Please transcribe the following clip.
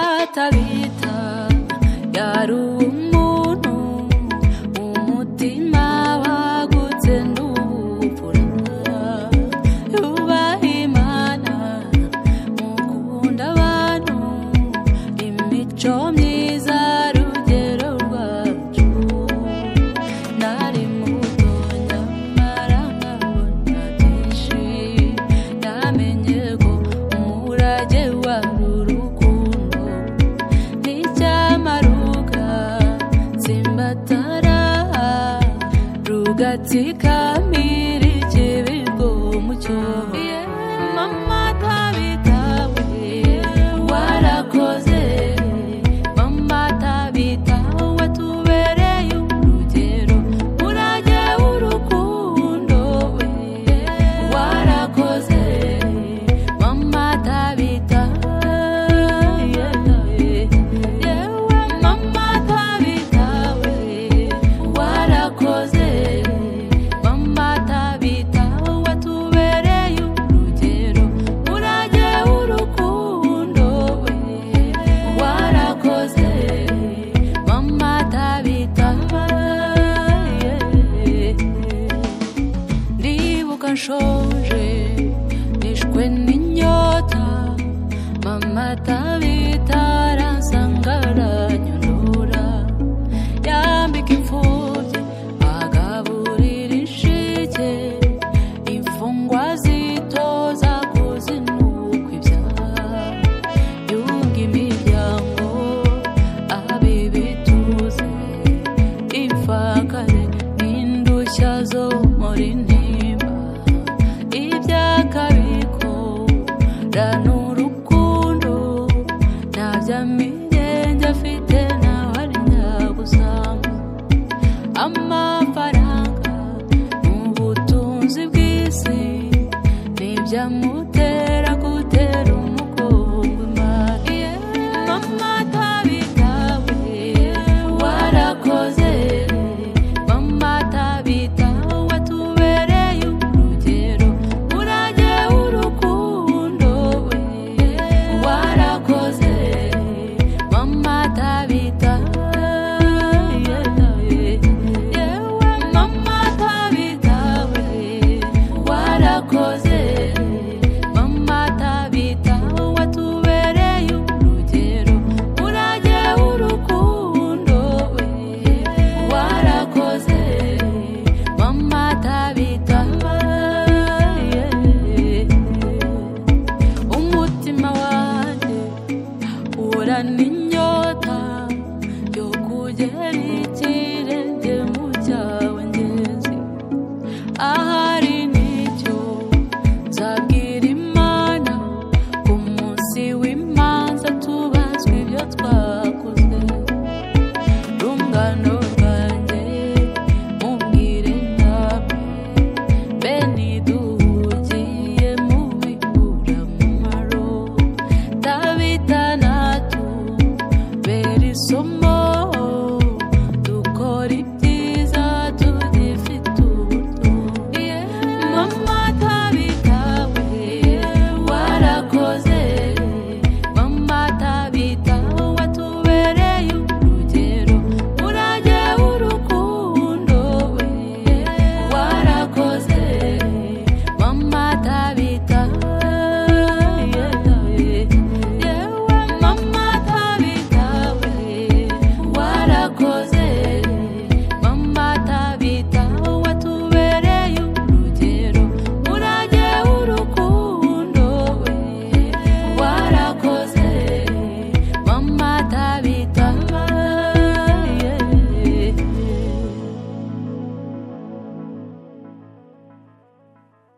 batabita yari umuntu umutima wagutse n'ubupfura yubaha imana mu gukunda abantu imico myiza rugero rwacu nari muto nyamara nkabona byinshi namenye ko umurage wari urukundo n'icyamaruka simbatara rugatsika miri kibigo mucyo mama tabitawe warakoze mama tabitawe tubereye urugero murage w'urukundo we warakoze mama tabitawe yewe mama tabitawe warakoze mama tabitawe tubereye urugero murage w'urukundo we warakoze mama tabitawe ndibuka nshonje nishwe n'inyota mama tabita